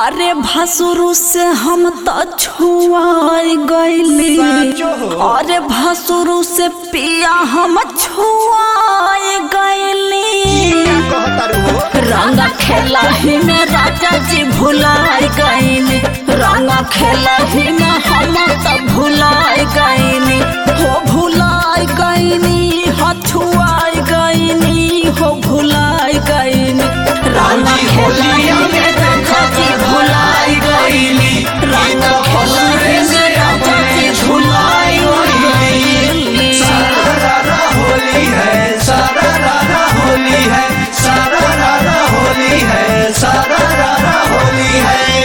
अरे भसुरु से हम तो छुआई गईली साचो हो। अरे भसुरु से पिया हम छुआई गईली कहतारू हो रंग खेला ही में राजा जी भुलाई गईली रंग खेला ही में हम तो भुलाई गईली हो भुलाई गईली हछुआई गईली हो भुलाई गईली रंग खेला ही में राजा जी भुलाई गईली रंग खेला ही में राजा जी भुलाई गईली सारा होली है सारा रारा होली है सारा रारा होली है सारा रारा होली है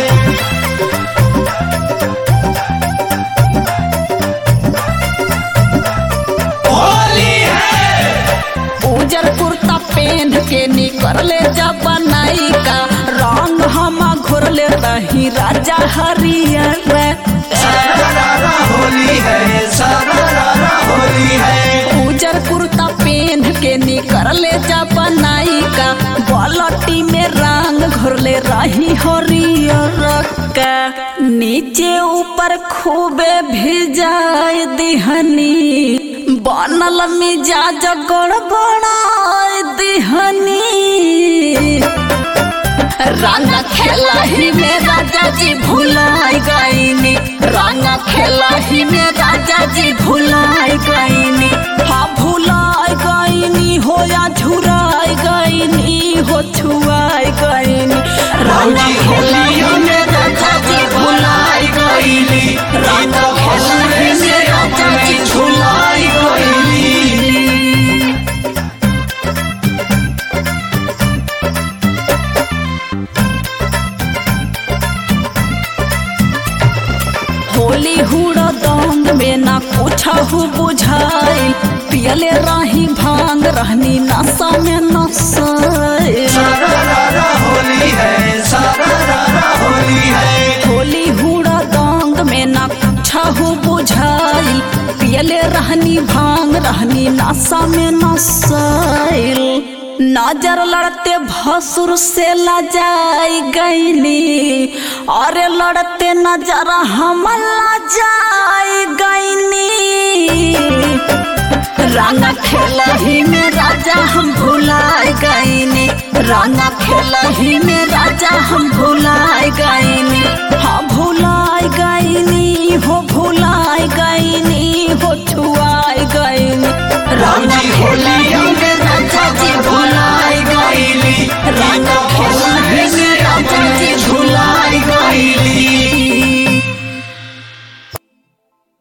होली है उजर कुर्ता पहन के निकले जब बनाई का रंग हम घोरले रही राजा हरियर सारा रारा होली है सारा रारा होली है उजर कुर्ता पहन के निकले जब बनाई का बलटी में रंग घोरले रही हरियर का नीचे ऊपर खूबे भिजाए दिहनी बनल मिजाज गड़बड़ाए दिहनी रंग खेला ही में राजा जी भुलाई गईनी रंग खेला ही में राजा जी भुलाई गईनी हाँ भुलाई गईनी हो या झुराई गईनी हो छुआई गईनी रंग खेला ही में राजा जी भुलाई गईनी रंग खेला ही में राजा जी भुलाई गईनी होली हुड़ा दंग में ना कुछ हो बुझाइल पियले रही भांग रहनी नशा में नसाइल सारा रारा होली है सारा रारा होली है होली हुड़ा दंग में ना कुछ हो बुझाइल पियले रहनी भांग रहनी नशा में नसाइल नजर लड़ते भसुर से लजाई गईनी अरे लड़ते नजर हम लजाई गईनी रंग खेला ही में राजा हम भुलाए गईनी रंग खेला ही में राजा हम भुलाए गईनी हाँ भुला